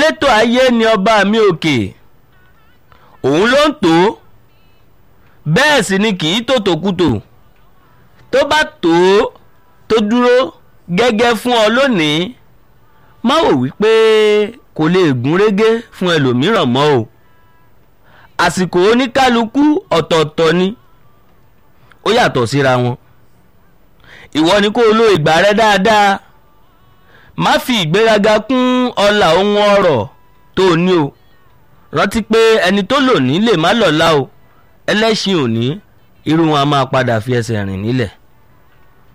elétò ayé ni ọba mi òkè òun ló ń tó bẹ́ẹ̀ sì ni kì í tòtòkùtò tó bá tó tó dúró gẹ́gẹ́ fún ọ lónìí má wò wípé kò lè gún régé fún ẹlòmíràn mọ́ o àsìkò oníkálukú ọ̀tọ̀ọ̀tọ̀ ni ó yàtọ̀ síra wọn ìwọ ni kó o lo ìgbà rẹ dáadáa má fi ìgbéraga kún ọlà ohun ọrọ̀ tó o ní o rántí pé ẹni tó lò ní lè má lọ́la o ẹlẹ́ṣin òní irú wọn a máa padà fi ẹsẹ̀ rìn nílẹ̀.